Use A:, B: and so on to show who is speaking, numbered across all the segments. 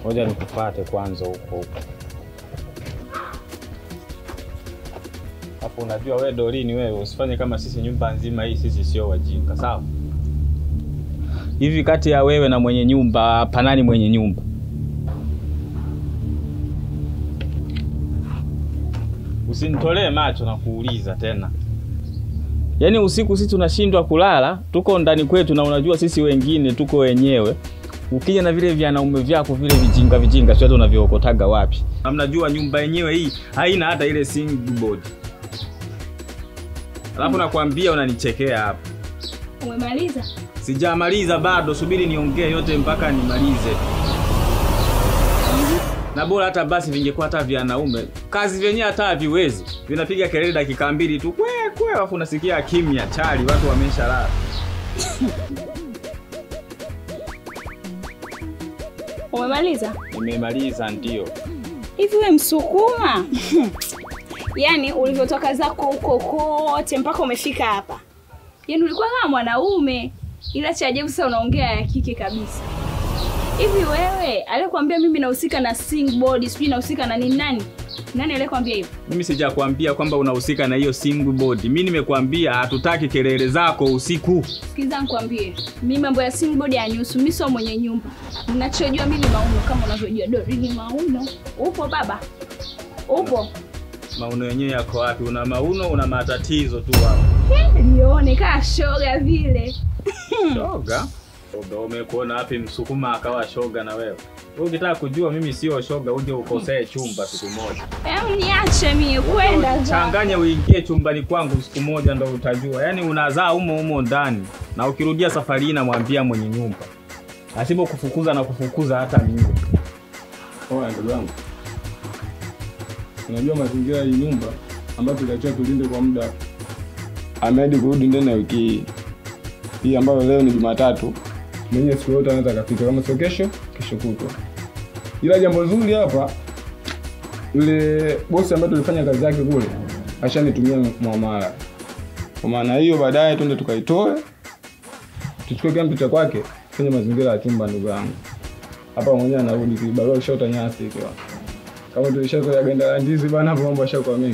A: Ngoja nikupate kwanza huko huko. Hapo unajua we Dorini, wewe usifanye kama sisi, nyumba nzima hii sisi sio wajinga, sawa? Hivi kati ya wewe na mwenye nyumba, panani mwenye nyumba? Usinitolee macho na kuuliza tena. Yaani usiku sisi tunashindwa kulala, tuko ndani kwetu, na unajua sisi wengine tuko wenyewe. Ukija na vile vyanaume vyako vile vijinga vijinga, sio hata unavyokotaga wapi? Na mnajua nyumba yenyewe hii haina hata ile single board. Alafu nakwambia unanichekea hapa.
B: Umemaliza?
A: Sijamaliza bado, subiri niongee yote mpaka nimalize. Na bora hata basi vingekuwa hata vya wanaume, kazi vyenyewe hata haviwezi, vinapiga kelele dakika mbili tu kwe kwe, alafu unasikia kimya chali, watu wameshalala.
B: Umemaliza?
A: Nimemaliza ndio.
B: Hivi we Msukuma? Yaani ulivyotoka zako huko kote mpaka umefika hapa, yaani ulikuwa kama mwanaume, ila cha ajabu sasa unaongea ya kike kabisa. Hivi wewe aliyekwambia mimi nahusika na sing board, sijui nahusika na nini? Nani nani aliyekwambia hivyo?
A: Mimi sijakwambia kwamba unahusika na hiyo single board. Mimi nimekwambia hatutaki kelele zako usiku.
B: Sikiza nikwambie, mimi mambo ya sing board yanihusu. Mimi sio mwenye nyumba, ninachojua mimi Mauno, kama unavyojua Dori ni Mauno. Upo baba? Upo?
A: Mauno yenyewe yako wapi? Una mauno, una matatizo tu hapo.
B: Lione kaa shoga vile.
A: Shoga? Shoga umekuona wapi msukuma akawa shoga na wewe? Wewe ukitaka kujua mimi sio shoga, uje ukosee chumba siku moja.
B: Em, niache mie kwenda za.
A: Changanya uingie chumbani kwangu siku moja ndo utajua. Yaani unazaa humo humo ndani na ukirudia safari hii namwambia mwenye nyumba. Asipo kufukuza na kufukuza hata mimi.
C: Oya ndugu yangu, unajua mazingira ya hii nyumba ambayo tuliachiwa tulinde kwa muda, ameahidi kurudi ndani ya wiki hii hii ambayo leo ni Jumatatu. Mwenye siku yote anaweza akafika, kama sio kesho, kesho kutwa. Ila jambo zuri hapa, yule bosi ambaye tulifanya kazi yake kule ashanitumia muamala. Kwa maana hiyo, baadaye twende tukaitoe, tuchukue kila mtu cha kwake kwenye mazingira ya chumba. Ndugu yangu, hapa mwenyewe anarudi kibarua kishota nyasi ikiwa kama tulishazoea ganda la ndizi bana, hapo mambo yashakuwa mengi.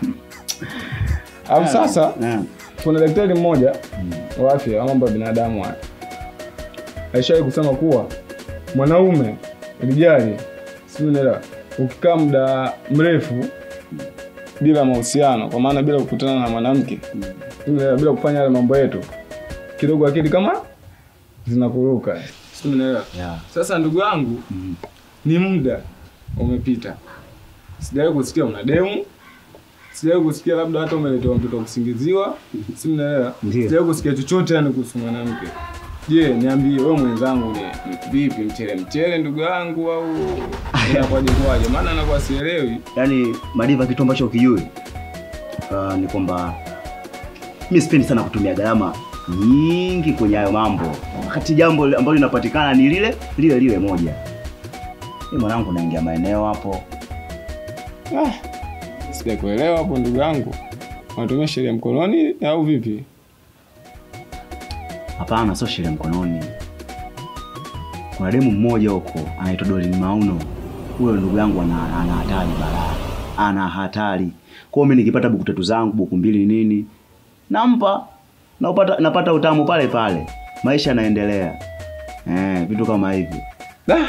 C: Au sasa kuna daktari mmoja wa afya wa mambo ya binadamu haya alishawahi kusema kuwa mwanaume rijali, sijui unaelewa, ukikaa muda mrefu bila mahusiano, kwa maana bila kukutana na mwanamke, sijui unaelewa, bila kufanya yale mambo yetu, kidogo akili kama zinakuruka, sijui unaelewa. Sasa ndugu yangu, ni muda umepita, sijawahi kusikia una demu sijawahi kusikia labda hata umeletewa mtoto kusingiziwa, si mnaelewa? Sijawahi kusikia chochote yani kuhusu mwanamke. Je, niambie wewe mwenzangu, ni vipi, mchele mchele ndugu yangu au inakwaje kwaje? Maana anakuwa sielewi.
D: Yaani Madiva, kitu ambacho ukijui uh, ni kwamba mi sipendi sana kutumia gharama nyingi kwenye hayo mambo, wakati jambo ambalo linapatikana ni lile lile lile moja. Mi mwanangu, naingia maeneo hapo
C: Ah, sijakuelewa hapo ndugu yangu, wanatumia sheria mkononi au vipi?
D: Hapana, sio sheria mkononi. Kuna demu mmoja huko anaitwa Dolin Mauno. Huyo ndugu yangu ana ana hatari balaa, ana hatari. Kwa hiyo mimi nikipata buku tatu zangu buku mbili nini, nampa napata, napata utamu pale pale, maisha yanaendelea. Eh, vitu kama hivyo.
C: Da.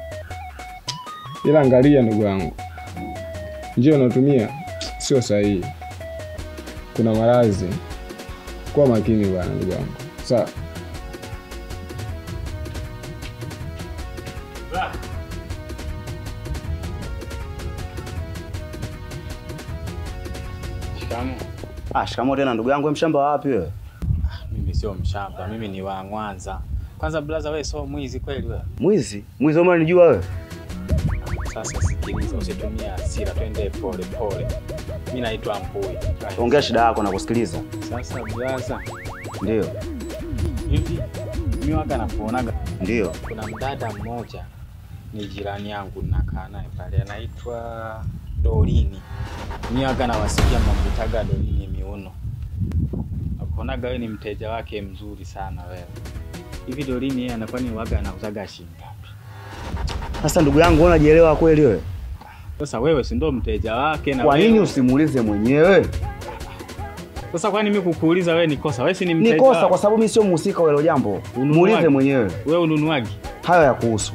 C: Ila angalia ndugu yangu, njia unatumia sio sahihi, kuna maradhi. Kuwa makini bwana ndugu yangu, sawa?
A: Shikamoo.
D: Ah, shikamoo tena ndugu yangu, wewe mshamba wapi wewe?
A: Mimi sio mshamba, mimi ni wa Mwanza. Kwanza blaza, wewe sio mwizi kweli wewe?
D: Mwizi? Mwizi wewe unanijua wewe?
A: Sasa sikiliza, usitumie hasira, twende pole pole. Mimi naitwa Mpui.
D: Ongea shida yako na kusikiliza.
A: Sasa blaza,
D: Ndio.
A: hivi mimi waga nakuonaga,
D: Ndio.
A: kuna mdada mmoja ni jirani yangu, nakaa naye pale, anaitwa Dorini. Mimi waga nawasikia mamvitaga Dorini miuno. Nakuonaga wewe ni mteja wake mzuri sana wewe. Hivi Dorini yeye anakuwa ni waga anauzaga shilingi ngapi?
D: Sasa ndugu yangu, unajielewa kweli wewe?
A: Sasa wewe si ndo mteja wake na
D: Kwa nini
A: wewe-
D: usimuulize mwenyewe?
A: Sasa kwani mimi kukuuliza wewe ni kosa? Wewe si ni
D: Ni
A: mteja.
D: kosa
A: wake.
D: kwa sababu mimi sio mhusika wa hilo jambo.
A: Ununuaji.
D: Muulize mwenyewe.
A: Wewe ununuaji.
D: Hayo ya kuhusu.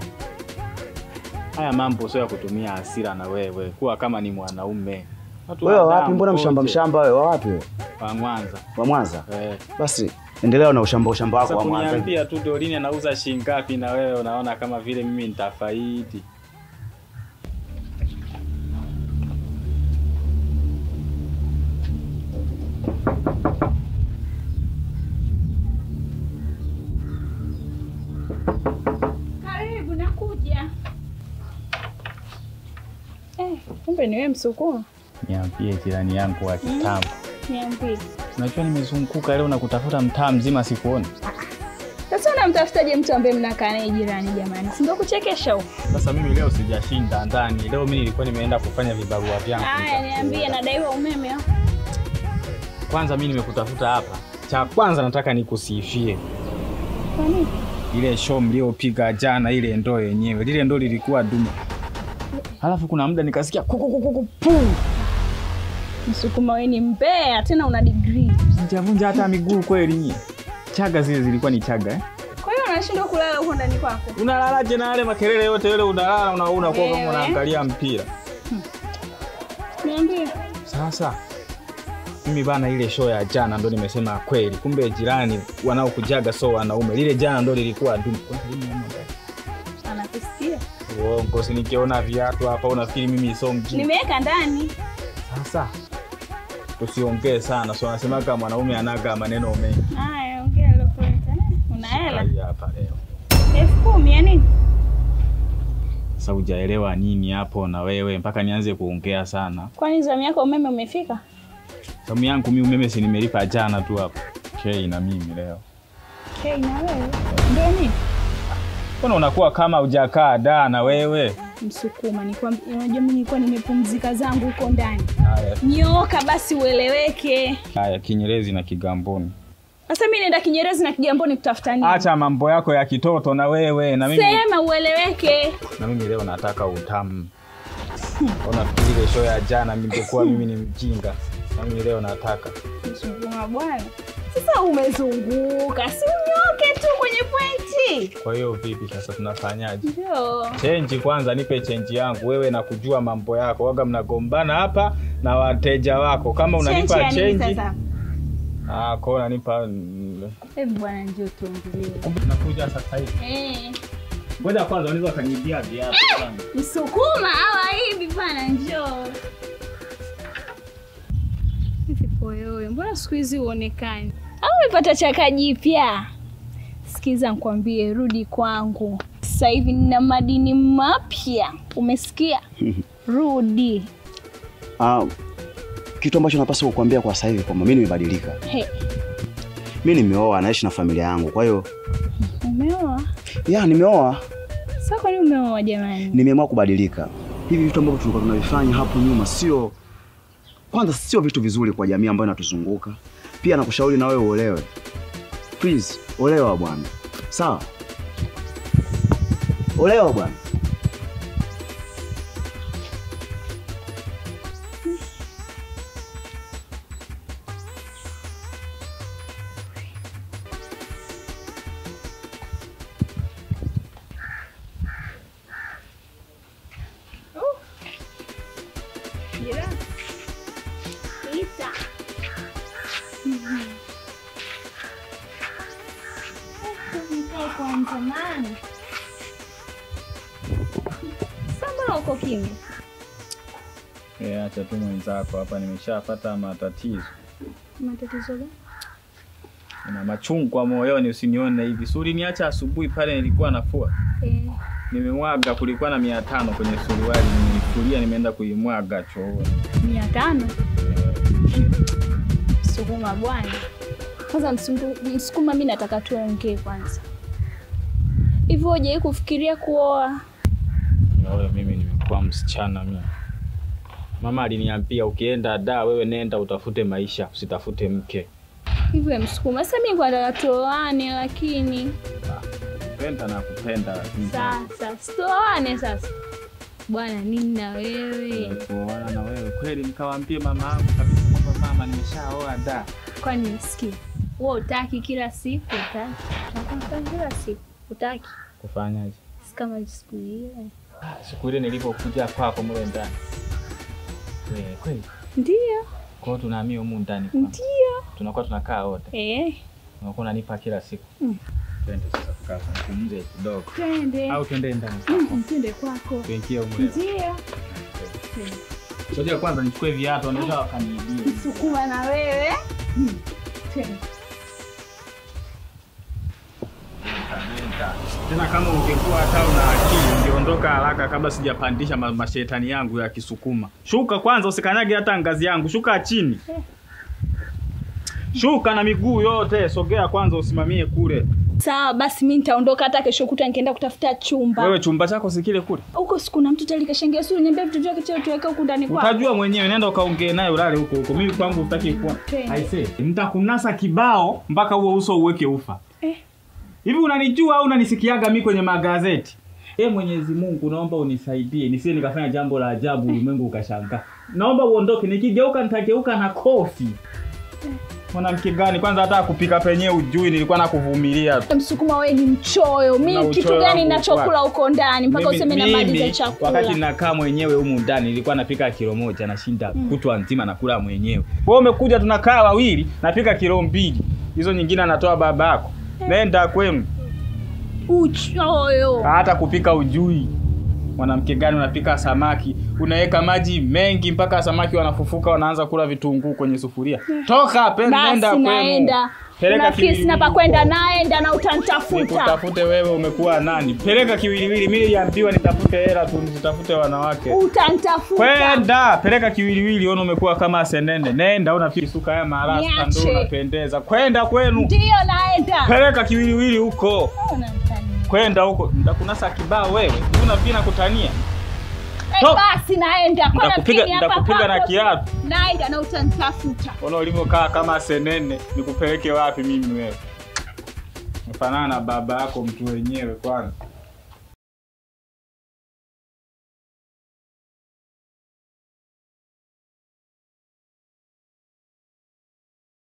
A: Haya mambo sio ya kutumia hasira na wewe. Kuwa kama ni mwanaume. Watu
D: Wewe
A: wa
D: wapi?
A: damu
D: Mbona mshamba
A: kote.
D: mshamba wewe? Wa wapi wewe?
A: Wa Mwanza.
D: Wa Mwanza.
A: Eh.
D: Basi endelea na ushamba ushamba wako
A: Sasa
D: wa Mwanza.
A: kuniambia tu Dorini anauza shilingi ngapi na wewe unaona kama vile mimi nitafaidi.
B: Karibu, nakuja. Eh, kumbe ni wewe Msukuma.
A: Niambie jirani yangu wa kitambo.
B: Niambie.
A: Unajua nimezunguka leo na kutafuta mtaa mzima sikuoni.
B: Sasa unamtafutaje mtu ambaye mnakaa naye jirani jamani? Si ndio kuchekesha huko?
A: Sasa mimi leo sijashinda ndani. Leo mimi nilikuwa nimeenda kufanya vibarua vyangu.
B: Haya, niambie nadaiwa umeme au?
A: Kwanza mimi nimekutafuta hapa. Cha kwanza nataka nikusifie.
B: Kwa nini?
A: Ile show mliopiga jana, ile ndoo yenyewe, lile ndoo lilikuwa dume. Halafu kuna muda nikasikia kuku kuku kuku pum.
B: Msukuma wewe ni mbea tena una degree.
A: Sijavunja hata miguu kweli nyie. Chaga zile zilikuwa ni chaga eh?
B: Kwa hiyo unashindwa kulala huko ndani kwako?
A: Unalalaje na yale makelele yote yale unalala una unakuwa kama
B: Wewe.
A: unaangalia mpira.
B: Niambie.
A: Sasa mimi bana, ile show ya jana ndo nimesema kweli, kumbe jirani wanaokujaga so wanaume. Lile jana ndo lilikuwa dume.
B: Anakusikia.
A: Uongo, si nikiona viatu hapa unafikiri mimi so mjini.
B: Nimeweka ndani.
A: Sasa tusiongee sana, so anasemaga mwanaume anaga maneno mengi.
B: Haya, ongea lokoleta. Una hela?
A: Hii hapa leo.
B: Elfu kumi ya nini?
A: Sasa hujaelewa nini hapo na wewe mpaka nianze kuongea sana.
B: Kwani zamu yako umeme umefika?
A: Samu yangu mimi umeme si nimelipa jana tu hapo. Kei na mimi leo.
B: Hey, na wewe. Ndio nini?
A: Mbona unakuwa kama hujakaa da na wewe?
B: Msukuma, nikwambia, unajua mimi nilikuwa nimepumzika zangu huko ndani.
A: Haya,
B: Nyooka basi ueleweke.
A: haya Kinyerezi na Kigamboni.
B: Sasa mimi naenda Kinyerezi na Kigamboni kutafuta nini?
A: Acha mambo yako ya kitoto na wewe na mimi
B: Sema ueleweke.
A: na mimi leo nataka utamu. Unafikiri ile show ya jana ningekuwa mimi ni mjinga. Na mimi leo nataka.
B: Msukuma bwana. Sasa umezunguka, si unyoke tu kwenye pointi.
A: Kwa hiyo vipi sasa tunafanyaje?
B: Ndio.
A: Chenji kwanza, nipe chenji yangu. Wewe na kujua mambo yako, waga mnagombana hapa na wateja wako. Kama
B: Chenji
A: unanipa
B: ya nini
A: chenji,
B: sasa?
A: ah, kwa unanipa mm,
B: Hebu bwana njoo tuongelee.
A: nakuja sasa hivi.
B: Eh,
A: Ngoja kwanza unaweza kanibia viatu kwanza.
B: Msukuma hawa hivi bwana njoo. Hivi poyoyo, mbona siku hizi huonekani? Au umepata chaka jipya? Sikiza nikwambie, rudi kwangu. Sasa hivi nina madini mapya, umesikia? Rudi.
D: Ah, kitu ambacho napaswa kukuambia kwa sasa hivi kwamba mimi nimebadilika.
B: He,
D: Mimi nimeoa, naishi na familia yangu. Kwa hiyo
B: umeoa?
D: ya nimeoa,
B: Sasa kwa nini umeoa jamani?
D: nimeamua kubadilika. Hivi vitu ambavyo tulikuwa tunavifanya hapo nyuma sio kwanza, sio vitu vizuri kwa jamii ambayo inatuzunguka. Pia nakushauri na wewe uolewe. Please, olewa bwana. Sawa? Olewa bwana.
B: Jirani. Ita. Nikae kwanza maana. Sasa mbona uko kimya?
A: Eh, acha tu mwenzako hapa, nimeshapata matatizo.
B: Matatizo gani?
A: Ina machungwa moyoni, usinione hivi. Suri niacha asubuhi pale nilikuwa nafua.
B: Eh,
A: Nimemwaga, kulikuwa na mia tano kwenye suruali, nimeifulia, nimeenda kuimwaga chooni.
B: mia tano. Msukuma bwana. Kwanza msungu- msukuma, mi nataka tuongee kwanza. Hivyo hujawahi kufikiria kuoa?
A: Wewe mimi nimekuwa msichana mimi. Mama aliniambia ukienda da, wewe nenda utafute maisha, usitafute mke.
B: Hivyo msukuma. Sasa mi kwa nataka tuoane, lakini
A: kupenda na kupenda lakini
B: Sasa stoane sasa bwana, nini na wewe?
A: kuoana na wewe kweli, nikawaambie mama yangu kabisa kwamba mama, nimeshaoa da.
B: Kwani nisikie wewe utaki kila siku? Utaki Unataka kila siku utaki?
A: Kufanyaje?
B: Si kama siku ile
A: Ah, Siku ile nilipokuja kwako mule ndani kweli kweli,
B: ndio
A: kwa hiyo tunahamia humu ndani kwa
B: ndio
A: tunakuwa tunakaa wote,
B: eh,
A: unakuwa unanipa kila siku.
B: Mm.
A: Twende sasa tukaa tuzungumze kidogo,
B: twende
A: au twende ndani
B: Mm, twende kwako.
A: tuingie humu leo.
B: Ndio
A: Ngoja kwanza nichukue viatu, wanaweza wakaniibia.
B: sukuma na wewe Mm, twende.
A: Tena kama ungekuwa hata una akili ungeondoka haraka kabla sijapandisha ma mashetani yangu ya Kisukuma. Shuka kwanza, usikanyage hata ngazi yangu, shuka chini. Shuka na miguu yote, sogea kwanza, usimamie kule.
B: Sawa basi, mi nitaondoka hata kesho kuta nikienda kutafuta chumba
A: Wewe chumba chako si kile kule,
B: huko. Siku na mtu talikashangia suri, niambia vitu vyake chote tuweke huku ndani kwako.
A: utajua mwenyewe. Nenda ukaongee naye, ulale huko huko. Mimi kwangu utaki kuwa.
B: Twende.
A: Aise, nitakunasa kibao mpaka huo uso uweke ufa.
B: Eh.
A: Hivi unanijua au unanisikiaga mi kwenye magazeti? Ee Mwenyezi Mungu, naomba unisaidie nisije nikafanya jambo la ajabu ulimwengu ukashangaa. Naomba uondoke, nikigeuka nitageuka na kofi. Mwanamke gani kwanza, hata kupika penyewe ujui, nilikuwa nakuvumilia tu.
B: Msukuma wewe ni mchoyo.
A: Na
B: Mi kitu
A: uchoyo
B: gani
A: wangu
B: nachokula
A: kwa-
B: huko ndani mpaka
A: Mimi-
B: useme na
A: mimi,
B: mali za chakula?
A: Wakati nakaa mwenyewe humu ndani nilikuwa napika kilo moja nashinda kutwa nzima nakula mwenyewe. Wewe umekuja tunakaa wawili, napika kilo mbili. Hizo nyingine anatoa babako. Nenda kwenu.
B: Uchoyo.
A: hata kupika ujui. Mwanamke gani unapika samaki, unaweka maji mengi mpaka samaki wanafufuka, wanaanza kula vitunguu kwenye sufuria. Toka pe- nenda
B: Basi
A: kwenu.
B: naenda.
A: Peleka
B: Unafikiri sina pa
A: kiwiliwili
B: kwenda,
A: huko.
B: naenda na utanitafuta.
A: Nikutafute wewe, umekuwa nani? Peleka kiwiliwili. Mimi niliambiwa nitafute hela tu, nitafute wanawake.
B: Utanitafuta.
A: Kwenda peleka kiwiliwili, ona umekuwa kama senene. Nenda, unafikiri suka haya marasta
B: Niache.
A: ndio unapendeza. Kwenda kwenu,
B: Ndio naenda.
A: peleka kiwiliwili huko.
B: Unanitania.
A: Kwenda huko, nitakunasa kibao wewe. Unafikiri nakutania?
B: Eh,
A: Toka.
B: basi naenda. Kwa
A: Nitakupiga-
B: nafikiri hapa
A: nitakupiga na
B: kwako-
A: kiatu.
B: Naenda na utanitafuta.
A: Ona ulivyokaa kama senene, nikupeleke wapi mimi wewe? Mfanana na baba yako mtu wenyewe kwanza.